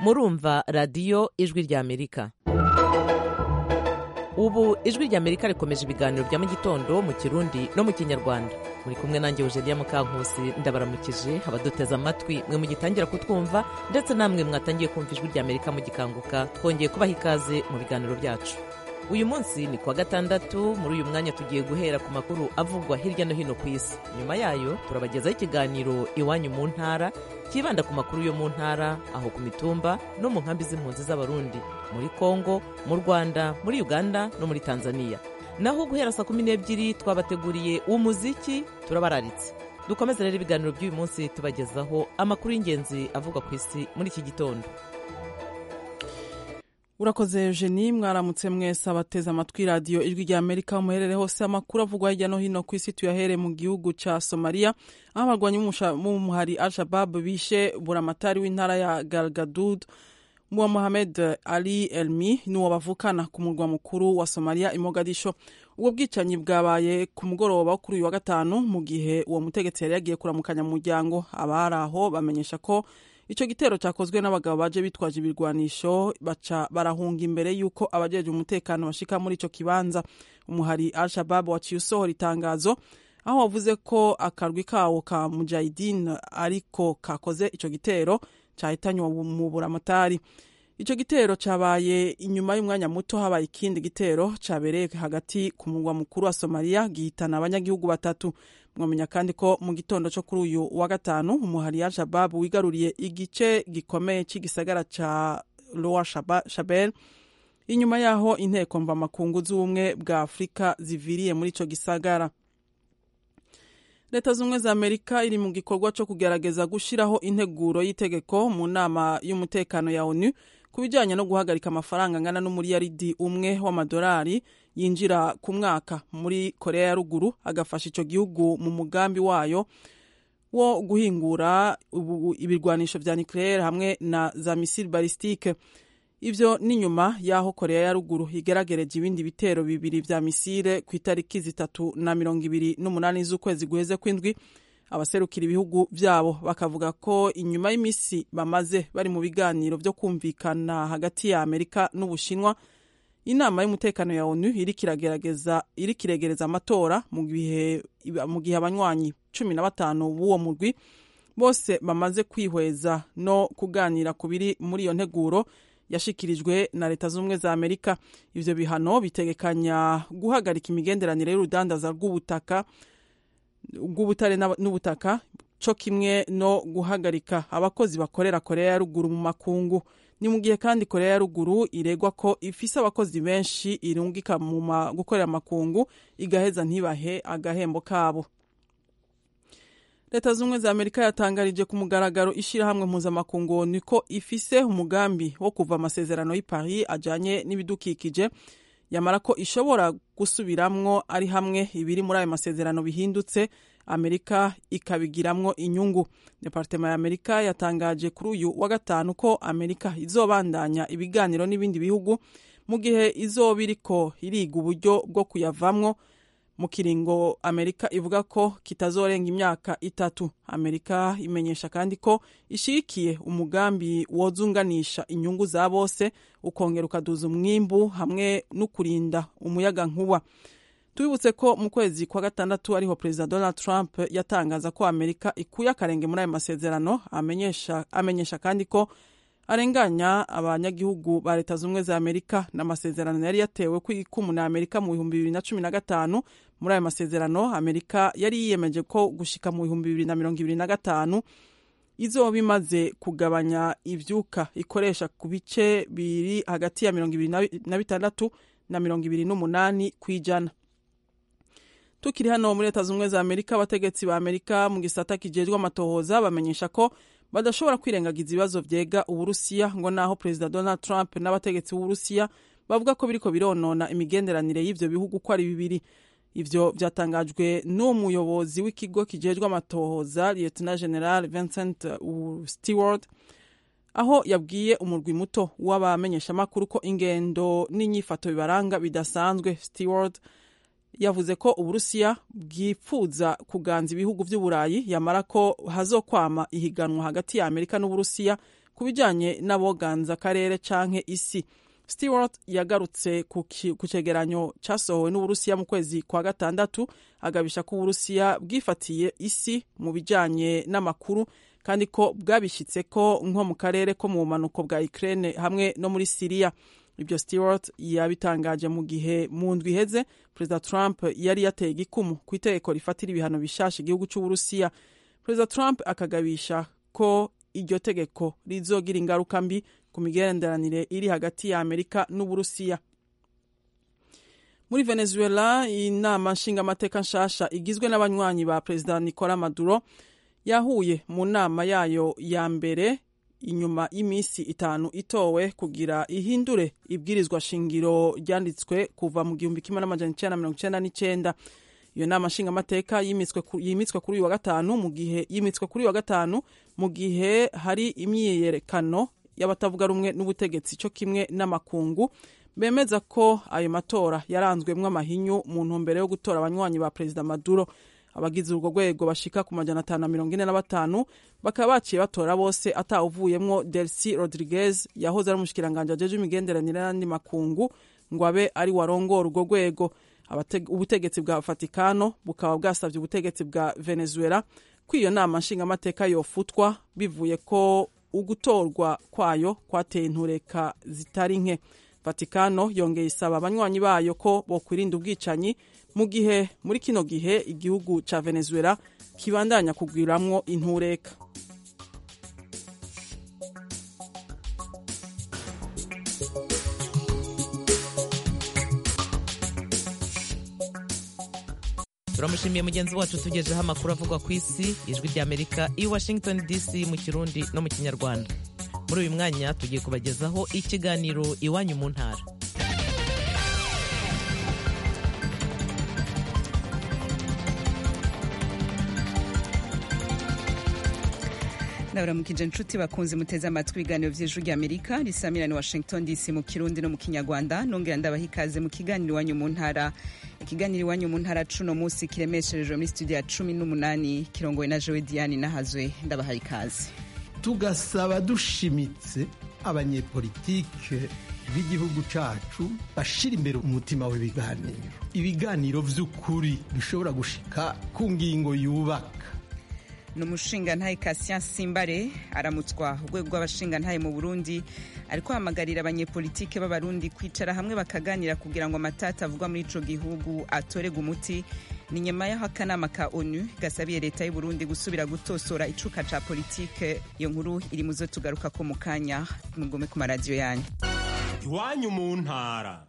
murumva radiyo ijwi ry'amerika ubu ijwi ry'amerika rikomeje ibiganiro bya mu gitondo mu kirundi no mu kinyarwanda muri kumwe nanjye eugenia mukankusi ndabaramukije abaduteze amatwi mwe mugitangira kutwumva ndetse namwe mwatangiye kumva ijwi ry'amerika mugikanguka twongeye kubaha ikaze mu biganiro byacu uyu munsi ni kuwa gatandatu muri uyu mwanya tugiye guhera ku makuru avugwa hirya no hino ku isi nyuma yayo turabagezaho ikiganiro iwanyu mu ntara kibanda ku makuru yo mu ntara aho ku mitumba no mu nkambi z'impunzi z'abarundi muri kongo mu rwanda muri uganda no muri tanzania naho guhera saa kumi n'ebyiri twabateguriye umuziki turabararitse dukomeze rero ibiganiro by'uyu munsi tubagezaho amakuru y'ingenzi avugwa ku isi muri iki gitondo urakoze eugenie mwaramutse mwese abateze amatwi radiyo ijwi rya amerika muherere hose amakuru avugwa hirya no hino ku isi tuyahere mu gihugu cya somaliya aho abarwanyi b'umuhari al-shabab bishe buramatari w'intara ya galgadud wa mohamed ali elmi n'uwo bavukana ku murwa mukuru wa somaliya i mogadisho ubwo bwicanyi bwabaye ku mugoroba wo kuri uyu wa gatanu mu gihe uwo mutegetsi yari yagiye kuramukanya mu muryango abari aho bamenyesha ko icyo gitero cyakozwe n'abagabo baje bitwaje ibirwanisho baca barahunga imbere y'uko abajeje umutekano bashika muri icyo kibanza umuhari al-shabab waciye usohora itangazo aho wavuze ko akarwi kawo ka mujahidin ariko kakoze icyo gitero cyahitanywe mu buramatari icyo gitero cyabaye inyuma y'umwanya muto habaye ikindi gitero cyabereye hagati ku murwa mukuru wa somaliya gihitana abanyagihugu batatu mwamenya kandi ko mu gitondo cyo kuri uyu wa gatanu umuhari ya shabab wigaruriye igice gikomeye cy'igisagara cya lowa shabel inyuma y'aho inteko mvamakungu z'ubumwe bwa afurika ziviriye muri icyo gisagara leta z'ubumwe za amerika iri mu gikorwa cyo kugerageza gushyiraho integuro y'itegeko mu nama y'umutekano ya onu ku bijyanye no guhagarika amafaranga angana n'umuriyaridi umwe w'amadolari yinjira ku mwaka muri korea ya ruguru agafasha icyo gihugu mu mugambi wayo wo guhingura ibirwanisho vya nucleaire hamwe na za misile balistike ivyo ni nyuma y'aho korea ya ruguru igeragereje ibindi bitero bibiri vya misile ku itariki zitatu na mirongo ibiri n'umunani z'ukwezi guheze kw'indwi abaserukira ibihugu byabo bakavuga ko inyuma y'imisi bamaze bari mu biganiro byo kumvikana hagati ya amerika n'ubushinwa inama y'umutekano ya onu iri kiregereza amatora mu gihe abanywanyi cumi na batanu b'uwo murwi bose bamaze kwihweza no kuganira ku biri muri iyo nteguro yashikirijwe na leta z'ubumwe za amerika ivyo bihano bitegekanya guhagarika imigenderanire y'urudandaza rw'ubutaka rw'ubutare n'ubutaka cyo kimwe no guhagarika abakozi bakorera korea ya ruguru mu makungu ni mu gihe kandi korea ya ruguru iregwa ko ifise abakozi benshi irungika mu gukorera amakungu igaheza ntibahe agahembo kabo leta z'ubumwe za amerika yatangarije ku mugaragaro ishyirahamwe mpuzamakungu niko ifise umugambi wo kuva amasezerano y'i paris ajanye n'ibidukikije yamara ko ishobora gusubiramwo ari hamwe ibiri muri ayo masezerano bihindutse amerika ikabigiramwo inyungu departema ya amerika yatangaje kuri uyu wa gatanu ko amerika izobandanya ibiganiro n'ibindi bihugu mu gihe izoba iriko iriga uburyo bwo kuyavamwo mu kiringo amerika ivuga ko kitazorenga imyaka itatu amerika imenyesha kandi ko ishigikiye umugambi wozunganisha inyungu za bose ukongera ukaduza umwimbu hamwe no kurinda umuyaga nkuba tubibutse ko mu kwezi kwa gatandatu ariho perezida donald trump yatangaza ko amerika ikuye akarenge muri ayo masezerano amenyesha, amenyesha kandi ko arenganya abanyagihugu ba leta z'ubumwe za amerika n'amasezerano yari yatewe ku ikumu na amerika mu bihumbi bibiri na cumi na gatanu muri ayo masezerano amerika yari yiyemeje ko gushika mu bihumbi bibiri na mirongo ibiri na gatanu izoba imaze kugabanya ivyuka ikoresha ku bice biri hagati ya mirongo ibiri na bitandatu na mirongo ibiri n'umunani ku ijana tukiri hano muri leta z'ubumwe za amerika abategetsi ba amerika mu gisata kijejwe amatohoza bamenyesha ko badashobora kwirengagiza ibibazo vyega uburusiya ngo naho perezida donald trump n'abategetsi b'uburusiya bavuga ko biriko bironona imigenderanire y'ivyo bihugu ko ari bibiri ivyo vyatangajwe n'umuyobozi w'ikigo kijejwe amatohoza lieutenant general vincent stewart aho yabwiye umurwi muto w'abamenyeshamakuru ko ingendo n'inyifato bibaranga bidasanzwe stewart yavuze ko uburusiya bwipfuza kuganza ibihugu vy'uburayi yamara ko hazokwama ihiganwa hagati ya amerika n'uburusiya ku bijanye n'aboganza akarere canke isi stewart yagarutse ku cegeranyo casohowe n'uburusiya mu kwezi kwa gatandatu agabisha ko uburusiya bwifatiye isi mu bijanye n'amakuru kandi ko bwabishyitse ko nko mu karere ko mu bumanuko bwa ukraine hamwe no muri siriya ibyo stewart yabitangaje mu gihe mu ndwi iheze perezida trump yari yateye igikumu ku itegeko rifatira ibihano bishasha igihugu cy'uburusiya perezida trump akagabisha ko iryo tegeko rizogira ingaruka mbi ku migenderanire iri hagati ya amerika n'uburusiya muri venezuela inama nshingamateka nshasha igizwe n'abanywanyi ba perezida nicola maduro yahuye mu nama yayo ya mbere inyuma y'iminsi itanu itowe kugira ihindure ibwirizwa shingiro ryanditswe kuva mu gihumbi kimwe n'amajana icenda na mirongo icenda n'icenda iyo nama nshingamateka yimitswe kuri uyu wa gatanu mu gihe yimitswe kuri uyu wa gatanu mu gihe hari imyiyerekano y'abatavuga rumwe n'ubutegetsi cyo kimwe n'amakungu bemeza ko ayo matora yaranzwemwo amahinyu mu ntumbero yo gutora abanywanyi ba perezida maduro abagize urwo rwego bashika ku majana atanu na mirongo ine na batanu bakaba baciye batora bose atawuvuyemwo delcy rodriguez yahoze ari umushikiranganji ajeje imigenderanire n'andi makungu ngo abe ari warongora urwo rwego ubutegetsi bwa vatikano bukaba bwasabye ubutegetsi bwa venezuela ko iyo nama nshingamateka yofutwa bivuye ko ugutorwa kwayo kwateye intureka zitari nke vatikano yongeye isaba abanywanyi bayo ko bokwirinda ubwicanyi mu gihe muri kino gihe igihugu ca venezuela kibandanya kugwiramwo intureka turamushimiye mugenzi wacu tugejeho amakuru avugwa ku isi ijwi ry'amerika i washington dc mu kirundi no mu kinyarwanda muri uyu mwanya tugiye kubagezaho ikiganiro iwanyu mu ntara ndabaramukije inshuti bakunze muteze amatwi ibiganiro vy'ijwi ry'amerika risamirani washington dc mu kirundi no mu kinyarwanda nongera ndabaha ikaze mu kiganiro iwanyu mu ntara ikiganiro iwanyu mu ntara cuno munsi kiremesherejwe muri studio ya cumi n'umunani kirongowe na jowe diane nahazwe ndabaha ikaze tugasaba dushimitse abanyepolitike b'igihugu cacu bashira imbere umutima w'ibiganiro ibiganiro vy'ukuri bishobora gushika ku ngingo yubaka ni umushingantahe Cassien Simbare aramutswa urwego rw'abashingantahe mu Burundi ariko hamagarira abanyepolitike b'abarundi kwicara hamwe bakaganira kugira ngo amatata avugwa muri ico gihugu atorega umuti ni nyuma y'aho akanama ka onu gasabiye leta y'u Burundi gusubira gutosora icuka ca politike iyo nkuru iri muzo tugaruka ko mu kanya mugume ku maradiyo yanyu iwanyu mu ntara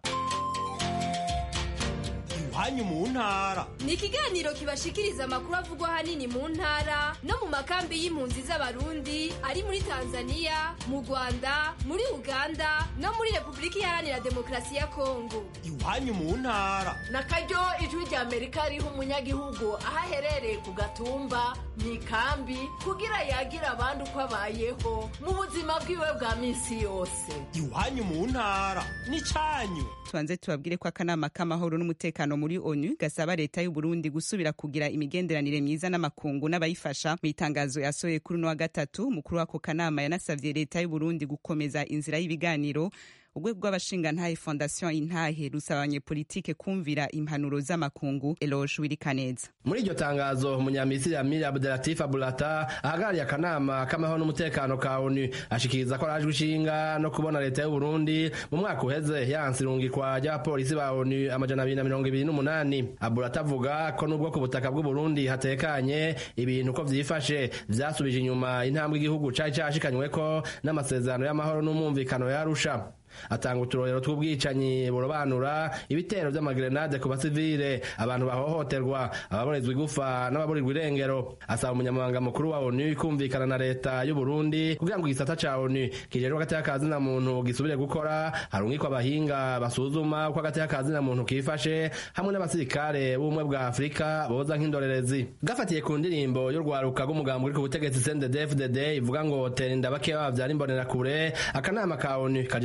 iwanyu mu ntara ni ikiganiro kibashikiriza amakuru avugwa ahanini mu ntara no mu makambi y'impunzi z'abarundi ari muri tanzania mu rwanda muri uganda no muri repubulika iharanira demokarasi ya kongo iwanyu mu ntara na karyo ijwi rya amerika riha umunyagihugu aho aherereye ku gatumba mu ikambi kugira yagira abandi uko abayeho mu buzima bwiwe bwa minsi yose iwanyu mu ntara ni cyanyu tubanze tubabwire ko akanama k'amahoro n'umutekano muri onu gasaba leta y'u Burundi gusubira kugira imigenderanire myiza n'amakungu n'abayifasha mu itangazo yasohoye kuri uno wa gatatu umukuru w'ako kanama yanasavye leta y'u Burundi gukomeza inzira y'ibiganiro urwego rw'abashingantahe fondation intahe rusaba abanyepolitike kumvira impanuro z'amakungu eloge wirikaneza muri iryo tangazo umunyamisiri amiri abdelatif abulata ahagarariye akanama k'amahoro n'umutekano ka onu ashikiriza ko arajwe ishinga no kubona leta y'u Burundi mu mwaka uheze yanse irungikwa ry'abapolisi ba onu amajana abiri na mirongo ibiri n'umunani abulata avuga ko nubwo ku butaka bw'u Burundi hatekanye ibintu ko vyifashe vyasubije inyuma intambwe igihugu cari cashikanyweko n'amasezerano y'amahoro n'umwumvikano yarusha atanga uturorero tw'ubwicanyi burobanura ibitero vy'amagrenade ku basivile abantu bahohoterwa ababorezwa igufa n'ababurirwa irengero asaba umunyamabanga mukuru wa onu kumvikana na leta y'u Burundi kugira ngo igisata ca onu kijejwe agateka ka zina muntu gisubire gukora harungikwa abahinga basuzuma uko agateka ka zina muntu kifashe hamwe n'abasirikare b'ubumwe bwa afurika boza nk'indorerezi gafatiye ku ndirimbo y'urwaruka rw'umugambi uri ku butegetsi CNDD-FDD ivuga ngo tera inda bakeya bavyara imbonerakure akanama ka onu kajejwe amahoro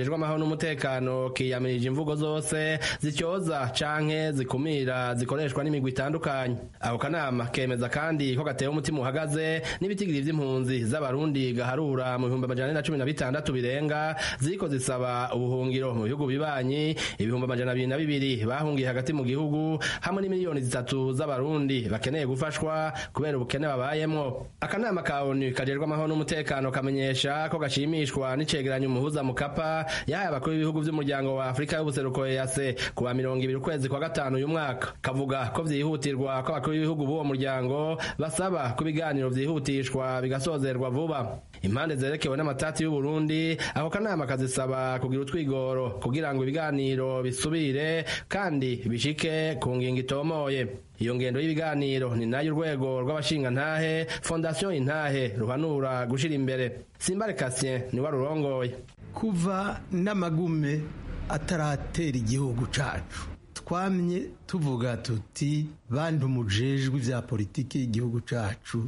n'umutekano kiyamirije imvugo zose zicyoza canke zikumira zikoreshwa n'imigwi itandukanye ako kanama kemeza kandi ko gatewe umutima uhagaze n'ibitigiri vy'impunzi z'abarundi gaharura mu bihumbi amajana ane na cumi na bitandatu birenga ziriko zisaba ubuhungiro mu bihugu bibanyi ibihumbi amajana abiri na bibiri bahungiye hagati mu gihugu hamwe n'imiliyoni zitatu z'abarundi bakeneye gufashwa kubera ubukene babayemwo akanama ka onu kajejwe amahoro n'umutekano kamenyesha ko gashimishwa n'icegeranyo umuhuza mukapa yahaye abakuru b'ibihugu vy'umuryango wa afurika y'ubuseruko ease ku wa mirongo ibiri ukwezi kwa gatanu uyu mwaka kavuga ko vyihutirwa ko abakuru b'ibihugu b'uwo muryango basaba ko ibiganiro vyihutishwa bigasozerwa vuba impande zerekewe n'amatati y'uburundi ako kanama kazisaba kugira utwigoro kugira ngo ibiganiro bisubire kandi bishike ku ngingo itomoye iyo ngendo y'ibiganiro ni nayo urwego rw'abashingantahe fondasiyo intahe ruhanura gushira imbere simbare kasien niwe arurongoye kuva n'amagume ataratera igihugu cacu twamye tuvuga tuti bandi umujejwe vya politiki y'igihugu cacu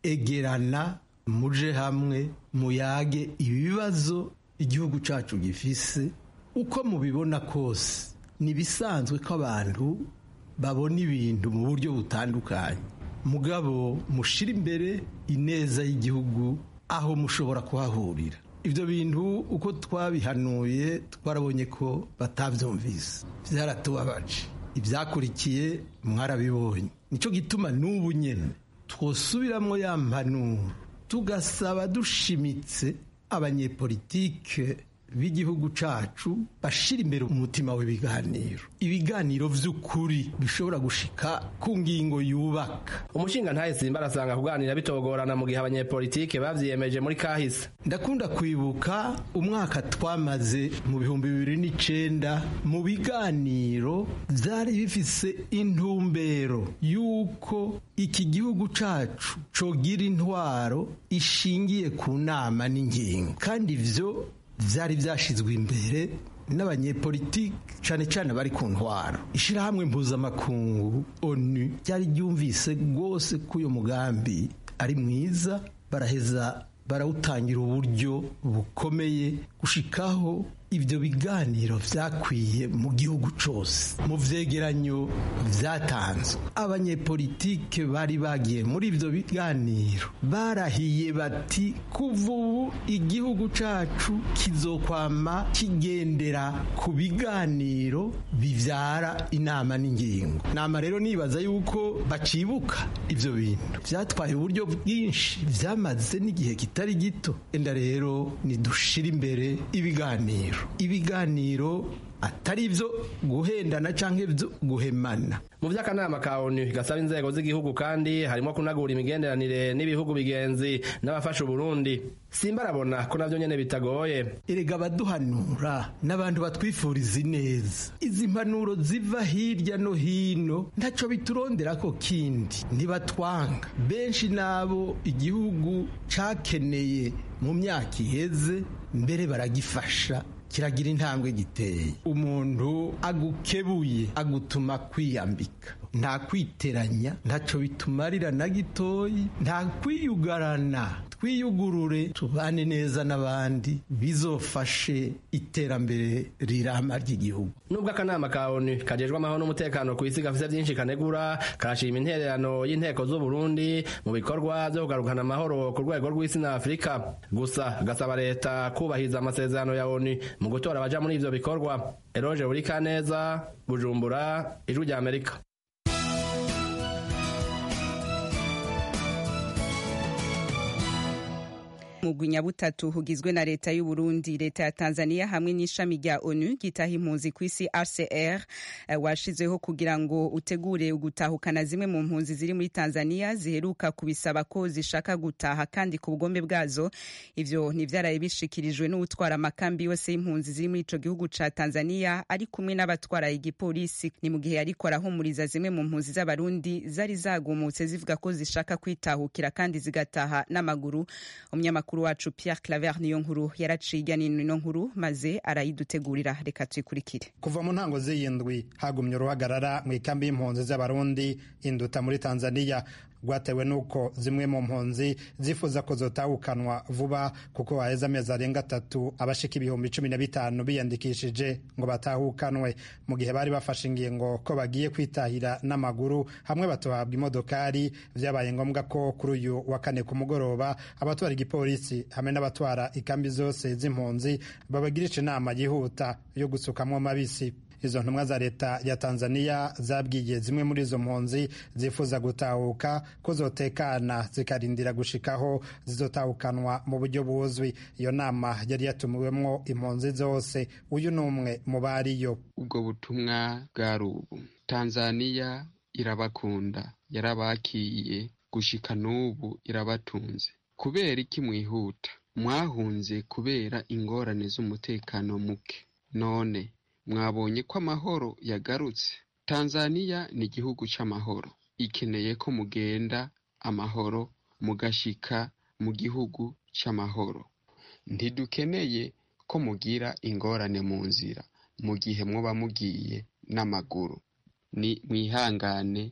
egerana muje hamwe muyage ibibazo igihugu cacu gifise uko mubibona kose nibisanzwe ko abantu babona ibintu mu buryo butandukanye mugabo mushira imbere ineza y'igihugu aho mushobora kuhahurira ibyo bintu uko twabihanuye twarabonye ko batabyumvise byaratubabaje ibyakurikiye mwarabibonye nicyo gituma n'ubu nyine twosubiramo ya mpanuro tugasaba dushimitse abanyepolitike b'igihugu cacu bashira imbere umutima w'ibiganiro ibiganiro vy'ukuri bishobora gushika ku ngingo yubaka umushinga ntahe simba arasanga kuganira bitogorana mu gihe abanyepolitike bavyiyemeje muri kahise ndakunda kwibuka umwaka twamaze mu bihumbi bibiri n'icenda mu biganiro vyari bifise intumbero y'uko iki gihugu cacu cogira intwaro ishingiye ku nama n'ingingo kandi ivyo byari byashyizwe imbere n'abanyepolitiki cyane cyane bari ku ntwaro ishyirahamwe mpuzamakungu onu ryari ryumvise rwose ko uyu mugambi ari mwiza baraheza barawutangira uburyo bukomeye gushikaho ibyo biganiro byakwiye mu gihugu cyose mu vyegeranyo vyatanzwe abanyepolitike bari bagiye muri ibyo biganiro barahiye bati kuva ubu igihugu cacu kizokwama kigendera ku biganiro bivyara inama n'ingingo nama rero nibaza yuko bacibuka ivyo bintu vyatwaye uburyo bwinshi vyamaze n'igihe kitari gito enda rero nidushira imbere ibiganiro ibiganiro atari ibyo guhendana cyangwa ibyo guhemana mu by'akanama ka onu gasaba inzego z'igihugu kandi harimo kunagura imigenderanire n'ibihugu bigenzi n'abafasha uburundi simba arabona ko navyo nyene bitagoye erega abaduhanura n'abantu batwifuriza ineza izi mpanuro ziva hirya no hino ntaco biturondera ko kindi ntibatwanga benshi nabo igihugu cakeneye mu myaka iheze mbere baragifasha kiragira intambwe giteye umuntu agukebuye agutuma kwiyambika nta kwiteranya ntacyo bitumarira na gitoyi nta kwiyugarana twiyugurure tubane neza n'abandi bizofashe iterambere rirama ry'igihugu nubwo akanama ka onu kajejwe amahoro n'umutekano ku isi gafise byinshi kanegura karashima intererano y'inteko z'uburundi mu bikorwa byo kugarukana amahoro ku rwego rw'isi na afurika gusa gasaba leta kubahiriza amasezerano ya onu mu gutora abaja muri ivyo bikorwa eroje buri kaneza bujumbura ijwi rya amerika mugwi nyabutatu hugizwe na leta y'u Burundi leta ya Tanzania hamwe n'ishami rya ONU gitaha impunzi ku isi RCR uh, washizeho kugira ngo utegure ugutahukana zimwe mu mpunzi ziri muri Tanzania ziheruka kubisaba ko zishaka gutaha kandi ku bugombe bwazo ivyo ntivyaraye bishikirijwe n'utwara amakambi yose y'impunzi ziri muri ico gihugu ca Tanzania ari kumwe n'abatwara igipolisi ni mu gihe ariko arahumuriza zimwe mu mpunzi z'abarundi zari zagumutse zivuga ko zishaka kwitahukira kandi zigataha n'amaguru umunyamakuru mukuru wacu Pierre Claver niyo nkuru yaraciye ijya n'ino nkuru maze arayidutegurira reka tuyikurikire kuva mu ntango z'iyindwi hagumye uruhagarara mu ikambi y'impunzi z'abarundi induta muri Tanzania rwatewe n'uko zimwe mu mpunzi zifuza ko zotahukanwa vuba kuko haheze amezi arenga atatu abashika ibihumbi cumi na bitanu biyandikishije ngo batahukanwe mu gihe bari bafashe ingingo ko bagiye kwitahira n'amaguru hamwe batohabwa imodokari vyabaye ngombwa ko kuri uyu wa kane ku mugoroba abatwara igipolisi hamwe n'abatwara ikambi zose z'impunzi babagirisha inama yihuta yo gusukamwo mabisi izo ntumwa za leta ya tanzania zabwiye zimwe muri izo mpunzi zifuza gutahuka ko zotekana zikarindira gushikaho zizotahukanwa mu buryo buzwi iyo nama yari yatumiwemwo impunzi zose uyu ni umwe mu bariyo ubwo butumwa bwari ubu tanzania irabakunda yarabakiye gushika n'ubu irabatunze kubera iki mwihuta mwahunze kubera ingorane z'umutekano muke none mwabonye ko amahoro yagarutse tanzaniya ni igihugu c'amahoro ikeneye ko mugenda amahoro mugashika mu gihugu c'amahoro ntidukeneye ko mugira ingorane mu nzira mu gihe muba mugiye n'amaguru ni mwihangane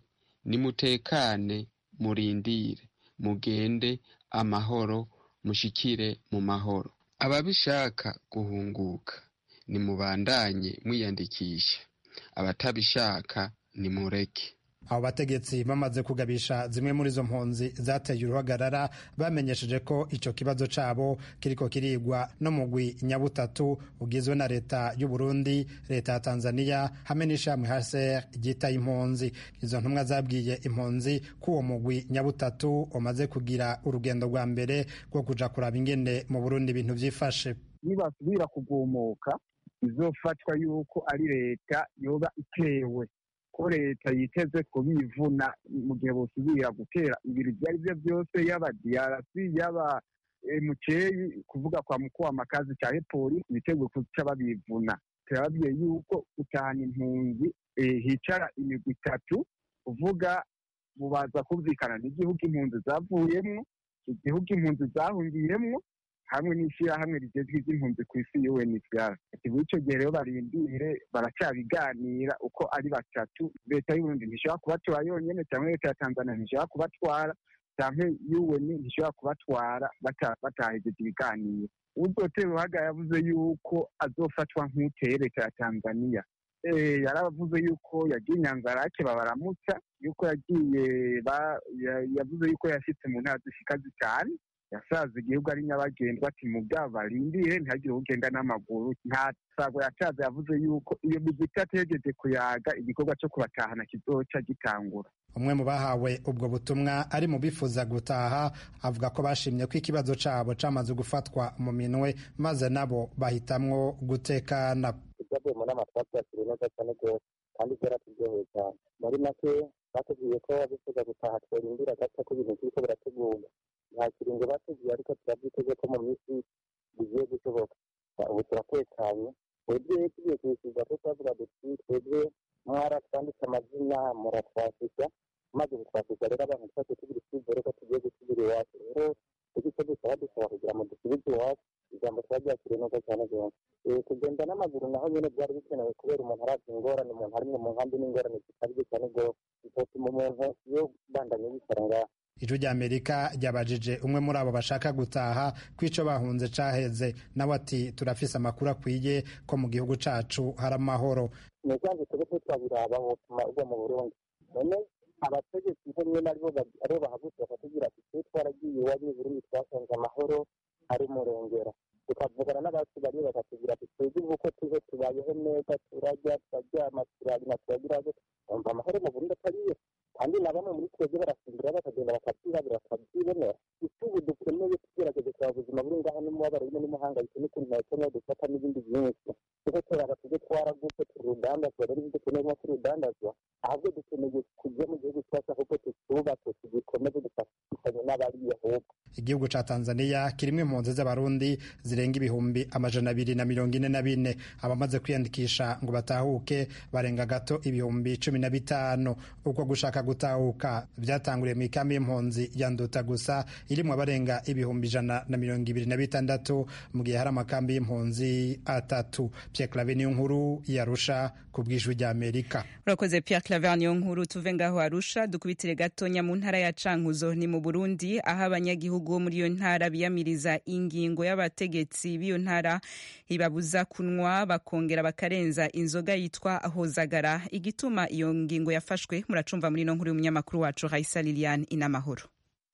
nimutekane murindire mugende amahoro mushikire mu mahoro ababishaka guhunguka nimubandanye mwiyandikisha abatabishaka nimureke abo bategetsi bamaze kugabisha zimwe muri izo mpunzi zateye uruhagarara bamenyesheje ko icyo kibazo cyabo kiriko kirigwa no mugwi nyabutatu ugizwe na leta y'u Burundi leta ya Tanzania hamwe n'ishami HCR ryitaye impunzi izo ntumwa zabwiye impunzi ko uwo mugwi nyabutatu umaze kugira urugendo rwa mbere rwo kuja kuraba ingene mu Burundi ibintu vyifashe nibasubira kugumuka izofatwa yuko ari leta yoba itewe ko leta yiteze kubivuna mu gihe bosubira gutera ibintu ibyo ari byo byose yaba diarasi yaba muceyi kuvuga kwa mukuru w'amakazi cya polisi biteguye kuca babivuna turababwiye yuko gutahana impunzi hicara imigwi itatu kuvuga bubaza kumvikana n'igihugu impunzi zavuyemwo igihugu impunzi zahungiyemwo hamwe n'ishyirahamwe rigezwe iby'impunzi ku isi UNHCR ati muri icyo gihe rero barindire baracyabiganira uko ari batatu leta y'uburundi ntishobora kubatwara yonyine cyangwa leta ya tanzania ntishobora kubatwara cyangwa UN ntishobora kubatwara batahejeje ibiganiro uzotera uruhaga yavuze yuko azofatwa nk'uteye leta ya tanzania yaravuze yuko yagiye inyanzarake babaramutsa yuko yagiye yavuze yuko yashyitse mu ntara zishika zitanu yasaza igihugu ari nyabagendwa ati mu bwabo barindire ntihagire ugenda n'amaguru nta sago yacaza yavuze yuko iyo migwi itategereje kuyaga igikorwa cyo kubatahana kizoca gitangura umwe mu bahawe ubwo butumwa ari mu bifuza gutaha avuga ko bashimye ko ikibazo cyabo cyamaze gufatwa mu minwe maze nabo bahitamwo gutekana ibyavuye mu nama twabyakiriye neza cyane rwose kandi byaraturyoheye cyane muri make batubwiye ko bifuza gutaha tworindira gato ko ibintu biriko birategurwa nta kiringo bateguye ariko turabyiteze ko mu minsi bigiye gushoboka ubu turatekanye twebwe tugiye kwishyurwa ko twavuga duti twebwe mwaratwanditse amazina muratwashisha maze kutwashisha rero abantu twese tugira icyizere ko tugiye gusubira iwacu rero icyo icyo dusaba dusaba kugira ngo dusubize iwacu ijambo twaryakiriye neza cyane rwose kugenda n'amaguru naho nyine byari bikenewe kubera umuntu arazi ingorane umuntu arimwe mu nkambi n'ingorane zikabije cyane rwose bitotuma umuntu iyo bandanye yicara ngaha ijwi ry'amerika ryabajije umwe muri abo bashaka gutaha ko icyo bahunze caheze nawe ati turafise amakuru akwiye ko mu gihugu cacu hari amahoro ni kandi twebwe twabiraba botuma ugwa mu burundi none abategetsi bo rimwe na rimwe aribo bahagutse bakatubwira ati twe twaragiye iwanyu i burundi twasanze amahoro ari murengera tukavugana n'abacu bariyo bakatubwira ati twebwe ubu ko tuze tubayeho neza turarya turaryama turanywa turagira umva amahoro mu burundi atariyo kandi na bamwe muri twebwe barasimbura bakagenda bakabyirabura bakabyibonera isi ubu dukeneye tugerageze kureba ubuzima buri ngaho n'umubabaro rimwe n'umuhangayiko n'ukuntu nakeneye dufata n'ibindi byinshi kuko turaba tujye twaragutse turudandazwa rero ibyo dukeneye nko turudandazwa ahubwo dukeneye kujya mu gihugu cyacu ahubwo tutubake tugikomeze dufatanye n'abariya ahubwo igihugu ca tanzania kirimo impunzi z'abarundi zirenga ibihumbi amajana abiri na mirongo ine na bine abamaze kwiyandikisha ngo batahuke barenga gato ibihumbi cumi na bitanu uko gushaka gutahuka vyatanguriye mu ikambi y'impunzi ya nduta gusa irimwo abarenga ibihumbi ijana na mirongo ibiri na bitandatu mu gihe hari amakambi y'impunzi atatu pierre clave niyo nkuru yarusha ku bw'ijwi rya amerika urakoze pierre claver niyo nkuru tuve ngaho arusha dukubitire gatonya mu ntara ya cankuzo ni mu burundi aho abanyagihugu bo muri iyo ntara biyamiriza ingingo y'abategetsi b'iyo ntara ibabuza kunywa bakongera bakarenza inzoga yitwa hozagara igituma iyo ngingo yafashwe muracumva muri ino nkuru y'umunyamakuru wacu raisa liliane inamahoro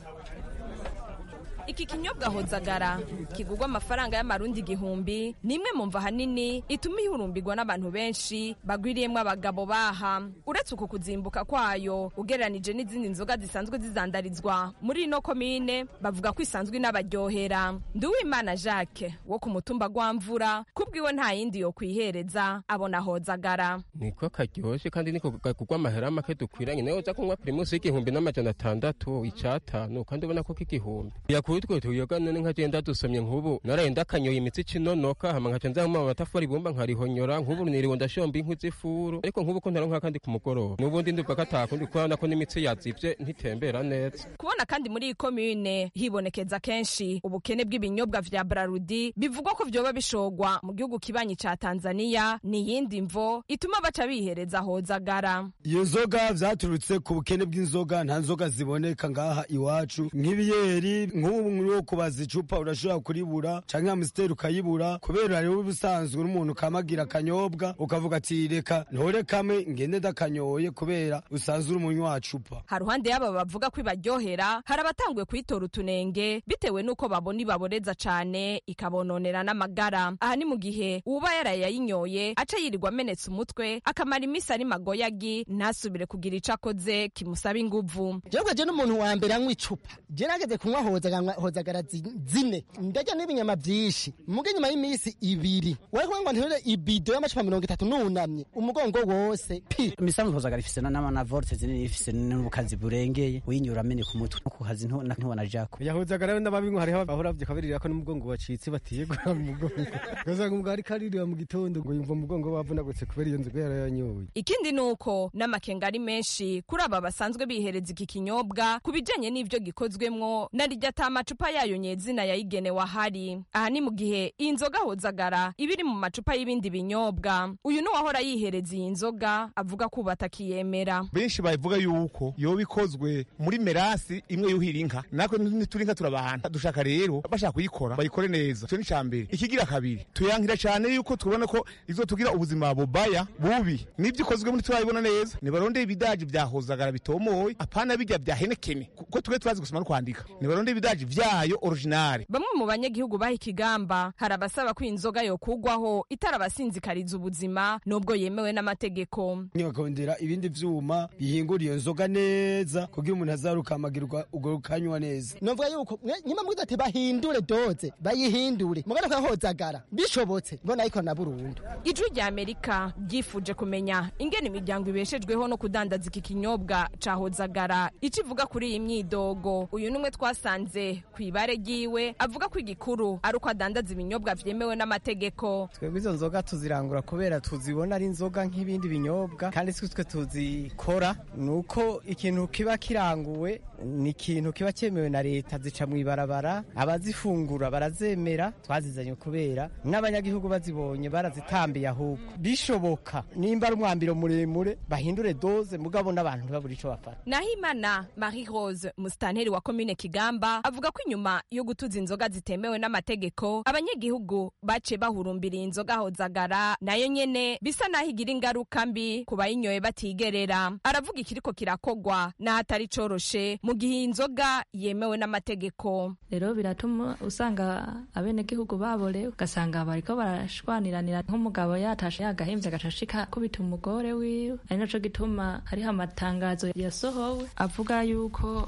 iki kinyobwa hozagara kigurwa amafaranga y'amarundi igihumbi ni imwe mu mva hanini ituma ihurumbirwa n'abantu benshi bagwiriyemwo abagabo baha uretse uku kuzimbuka kwayo ugereranije n'izindi nzoga zisanzwe zizandarizwa muri ino komine bavuga ko isanzwe inabaryohera nduwimana jacques wo ku mutumba gwamvura kubwiwe nta yindi yo kwihereza abona hozagara niko karyoshe kandi niko kagurwa amahera make dukwiranye nawe uza kunywa primusi y'igihumbi n'amajana atandatu icatanu kandi ubona ko k'igihumbi utwo tuyoga none nkagenda dusomye nk'ubu narenda akanyoye imitsi icinonoka hama nkaca nza mu matafari bumba nkarihonyora nk'ubu niriwe ndashomba inkwi z'ifuru ariko nk'ubu ko ntaronka kandi ku mugoroba n'ubundi ndumva ko atakundi kubona ko n'imitsi yazivye ntitembera neza kubona kandi muri iyi komine hibonekeza kenshi ubukene bw'ibinyobwa vya brarudi bivugwa ko vyoba bishogwa mu gihugu kibanyi ca tanzaniya ni iyindi mvo ituma baca bihereza hozagara iyo nzoga vyaturutse ku bukene bw'inzoga nta nzoga ziboneka ngaha iwacu nk'ibiyeri nk'ubu wo kubaza icupa urashobora kuribura canke amusiteri ukayibura kubera rero ubusanzwe n'umuntu kamagira akanyobwa ukavuga ati reka ntore kamwe ngende ndakanyoye kubera usanzwe uri umunywa wa cupa haruhande y'aba bavuga ko ibaryohera hari abatanguye kuyitora utunenge bitewe n'uko babona ibaboreza cane ikabononera n'amagara aha ni mu gihe uba yarayayinyoye aca yirirwa amenetse umutwe akamara imisi ari magoyagi ntasubire kugira ico akoze kimusaba inguvu jewe je n'umuntu wa mbere anywa icupa je nageze kunywa hozaganywa hozagara zine ndarya n'ibinyama vyinshi muga nyuma y'imisi ibiri wari kuvuga ngo nterure ibido y'amacupa mirongo itatu nunamye umugongo wose pi imisanzu hozagara ifise na volte zinini ifise n'ubukazi burengeye uyinyura amene ku mutwe no ku kazi ntibona jako yahozagara rero n'ababinywa hariho bahora vyakabiririra ko n'umugongo wacitse batiyegura mu mugongo ugasanga umugabo ariko aririra mu gitondo ngo yumva umugongo wavunagutse kubera iyo nzoga yarayanyoye ikindi ni uko n'amakenga ari menshi kuri aba basanzwe bihereza iki kinyobwa ku bijanye n'ivyo gikozwemwo na rirya ata amacupa yayo nyezina yayigenewe ahari aha ni mu gihe iyi nzoga hozagara iba iri mu macupa y'ibindi binyobwa uyu ni uwahora yihereza iyi nzoga avuga ko ubu atakiyemera benshi bavuga yuko yoba ikozwe muri merasi imwe yuhira inka natwe ntituri inka turabahana dushaka rero bashaka kuyikora bayikore neza icyo ni icya mbere ikigira kabiri tuyankira cyane yuko tubona ko izotugira ubuzima bubaya bubi n'ibyo ikozwe muri turabibona neza nibarondeye ibidaji vya hozagara bitomoye apana bijya vya henekene kuko twe turazi gusoma no kwandika nibarondeye ibidaji vyayo originale bamwe mu banyagihugu baha ikigamba hari abasaba ko inzoga yokugwaho itarabasinzikariza ubuzima nubwo yemewe n'amategeko bakongera ibindi vyuma bihingura iyo nzoga neza kugira umuntu azarukamagirwa ubwo rukanywa neza novuga yuko nyuma mwiza ati bahindure doze bayihindure mugana kwa hozagara bishobotse mbona ariko na burundu ijwi rya amerika ryifuje kumenya ingene imiryango ibeshejweho no kudandaza iki kinyobwa ca hozagara ico ivuga kuri iyi myidogo uyu numwe twasanze kw'ibare ryiwe avuga ko igikuru ari uko adandaza ibinyobwa vyemewe n'amategeko twebwe izo nzoga tuzirangura kubera tuzibona ari inzoga nk'ibindi binyobwa kandi si twe tuzikora ni uko ikintu kiba kiranguwe ni ikintu kiba cyemewe na leta zica mu ibarabara abazifungura barazemera twazizanye kubera n'abanyagihugu bazibonye barazitambiye ahubwo bishoboka nimba ari umwambiro muremure bahindure doze mugabo n'abantu ntibabure ico bafata nahimana marie rose musitanteri wa komine kigamba avuga ko inyuma yo gutuza inzoga zitemewe n'amategeko abanyagihugu baciye bahurumbiriye inzoga hozagara nayo nyene bisa naho igira ingaruka mbi ku bayinyoye batigerera aravuga ikiriko kirakogwa n'ahatari coroshe mu gihe iyi nzoga yemewe n'amategeko rero biratuma usanga abenegihugu babore ugasanga bariko barashwaniranira nk'umugabo yatashe yagahimvye agacashika kubita umugore wiwe ari naco gituma hariho amatangazo yasohowe avuga yuko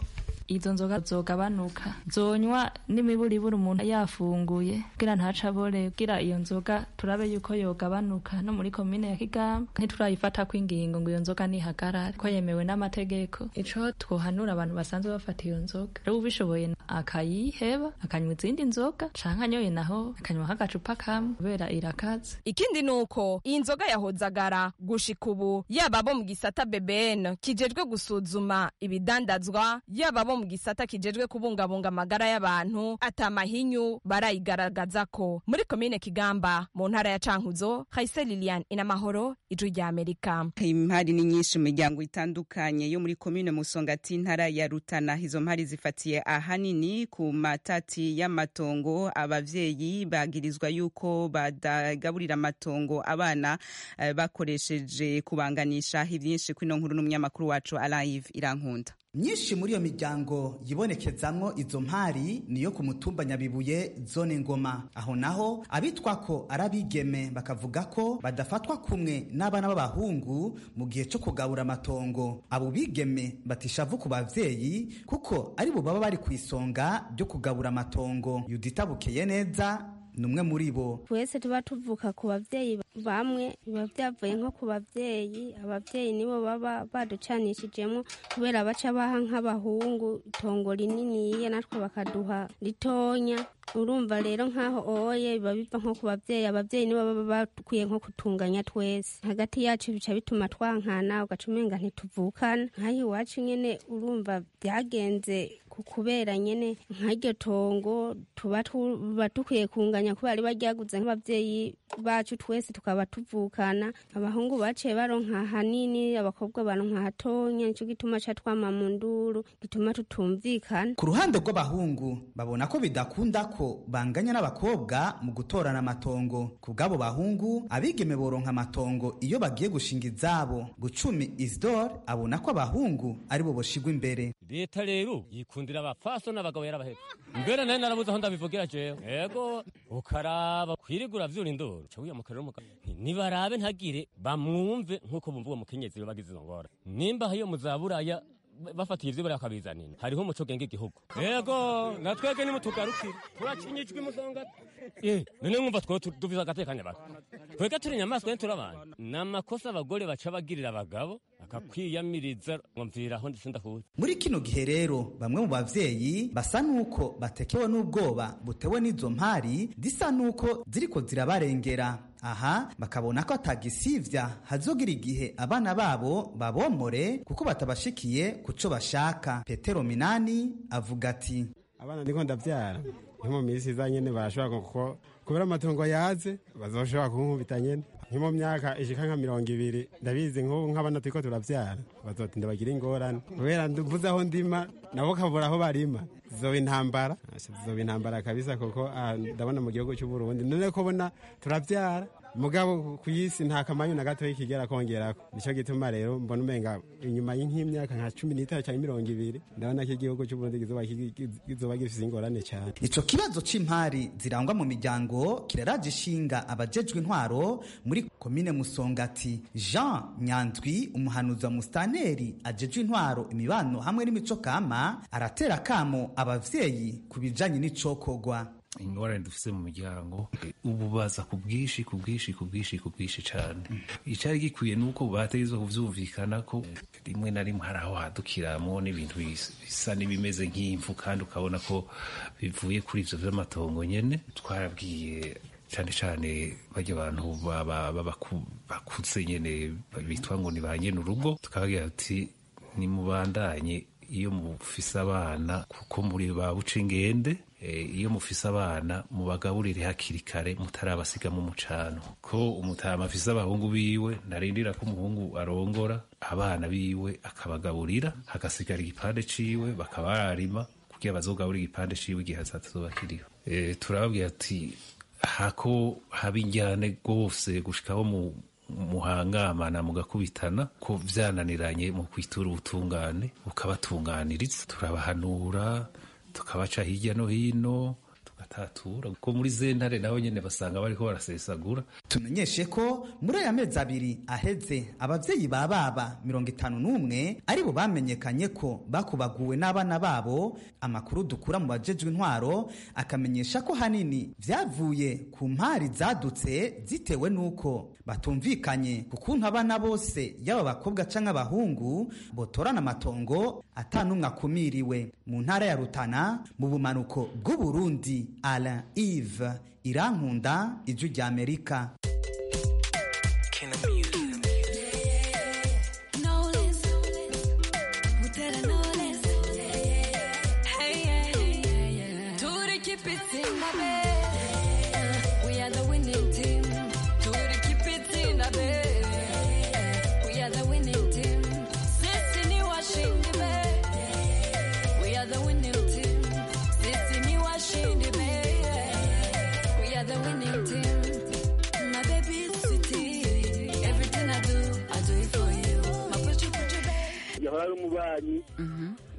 izo nzoga zogabanuka zonywa n'imiburiburi umuntu yafunguye kugira ntaca abore kugira iyo nzoga turabe yuko yogabanuka no muri komine ya kigamba ntiturayifata ko ingingo ngo iyo nzoga nihagarare ko yemewe n'amategeko ico twohanura abantu basanzwe bafata iyo nzoga rero ubishoboye akayiheba akanywa izindi nzoga canke anyoye naho akanywa nk'agacupa kamwe kubera irakaze ikindi ni uko iyi nzoga yahozagara gushika ubu yaba abo mu gisata BBN kijejwe gusuzuma ibidandazwa yaba abo mu gisata kijejwe kubungabunga amagara y'abantu atamahinyu barayigaragaza ko muri komine Kigamba mu ntara ya Cankuzo Haise Lilian inamahoro ijwi rya Amerika impari ni nyinshi mu miryango itandukanye yo muri komine Musongati intara ya Rutana izo mpari zifatiye ahanini ku matati y'amatongo abavyeyi bagirizwa yuko badagaburira amatongo abana uh, bakoresheje kubanganisha ivyinshi kwino nkuru n'umunyamakuru wacu Alive Irankunda myinshi muri iyo miryango yibonekezamwo izo mpari niyo ku mutumba nyabibuye zone ngoma aho naho abitwa ko ari abigeme bakavuga ko badafatwa kumwe n'abana b'abahungu mu gihe cyo kugabura amatongo abo bigeme batishavu ku bavyeyi kuko ari bo baba bari ku isonga ryo kugabura amatongo yudita bukeye neza ni umwe muri bo twese tuba tuvuka ku babyeyi bamwe biba byavuye nko ku babyeyi ababyeyi nibo baba baducanishijemo kubera baca baha nk'abahungu itongo rininiya natwe bakaduha ritonya urumva rero nk'aho oye biba biva nko ku babyeyi ababyeyi nibo baba bakwiye nko kutunganya twese hagati yacu bica bituma twankana ugaca umenga ntituvukana nk'aho iwacu nyine urumva byagenze kubera nyine nk'iryo tongo tuba dukwiye kunganya kubera riba ryaguze nk'ababyeyi bacu twese tukaba tuvukana abahungu baciye baronka hanini abakobwa baronka hatonya nicyo gituma ca twama mu nduru gituma tutumvikana ku ruhande rw'abahungu babona ko bidakunda ko banganya n'abakobwa mu gutorana amatongo ku bw'abo bahungu abigeme boronka amatongo iyo bagiye gushinga izabo gucumi isidore abona ko abahungu ari bo boshigwa imbere leta rero yikundira abafaso n'abagabo yarabahetse mbere nayo narabuze aho ndabivugira jewe yego ukaraba kwirigura vyura induru ca wiyamuka rero umugabo nibarabe ntagire bamwumve nk'uko bumva uwo mukenyezi bagize izo ngora nimba iyo muzaburaya bafatiye ivyo bakabizanira hariho umuco genga igihugu yego natwege nimutugarukire turacinyijwe imusonga eh none mwumva two duviza agatekanya baka twege turi inyamaswa turi abantu ni amakosa abagore baca bagirira abagabo akakwiyamiriza ngo mviraho ndetse ndahuye muri kino gihe rero bamwe mu bavyeyi basa nuko batekewe n'ubwoba butewe n'izo mpari zisa nuko ziriko zirabarengera aha bakabona ko atagisivya hazogira igihe abana babo babomore kuko batabashikiye kuco bashaka petero minani avuga ati abana ndiko ndavyara nko mu minsi iza nyene barashobora kuko kubera amatongo yaze bazoshobora kunkubita nyene nko mu myaka ishika nka mirongo ibiri ndabizi nk'ubu nk'abana turiko turavyara bazotinda bagira ingorane kubera mvuze aho ndima nabo kabura aho barima zizoba intambara zizoba intambara kabisa kuko ndabona mu gihugu cy'uburundi none ko bona turavyara mugabo ku isi nta kamanyu na gatoya kigera kongerako nico gituma rero mbona umenga inyuma y'imyaka nka cumi n'itanu cyangwa mirongo ibiri ndabona ko igihugu cy'uburundi kizoba gifise ingorane cyane ico kibazo c'impari zirangwa mu miryango kiraraje ishinga abajejwe intwaro muri komine musongati jean nyanzwi umuhanuzi wa mustaneri ajejwe intwaro imibano hamwe n'imico kama aratera akamo abavyeyi ku bijanye n'icokogwa ingorane dufise mu miryango ubu baza ku bwinshi ku bwinshi ku bwinshi ku bwinshi cyane icyari gikwiye ni uko bategerezwa kuvyumvikana ko rimwe na rimwe hari aho hadukiramo n'ibintu bisa n'ibimeze nk'imvu kandi ukabona ko bivuye kuri ivyo vy'amatongo nyene twarabwiye cyane cyane bajya abantu bakuze nyene bitwa ngo ni ba nyene urugo tukababwira ati nimubandanye iyo mufise abana kuko muri ba buca ingende iyo mufise abana mubagaburire hakiri kare mutarabasiga mu mucano ko umutama afise abahungu biwe narindira ko umuhungu arongora abana biwe akabagaburira hagasigara igipande ciwe bakabararima kugira bazogaburira igipande ciwe igihe hazazoba kiriho turababwira ati hako haba injyane rwose gushikaho mu muhangamana mugakubitana ko vyananiranye mu kwitura ubutungane bukabatunganiriza turabahanura tukabaca hirya no hino batatura ko muri zentare naho nyene basanga bariko barasesagura tumenyeshe ko muri aya mezi abiri aheze abavyeyi ba baba mirongo itanu n'umwe aribo bamenyekanye ko bakubaguwe n'abana babo amakuru dukura mu bajejwe intwaro akamenyesha ko hanini vyavuye ku mpari zadutse zitewe n'uko batumvikanye ku kuntu abana bose yaba abakobwa canke abahungu botorana amatongo ata n'umwe akumiriwe mu ntara ya rutana mu bumanuko bw'uburundi alain ive irankunda ijwi rya amerika yahora ari umubanyi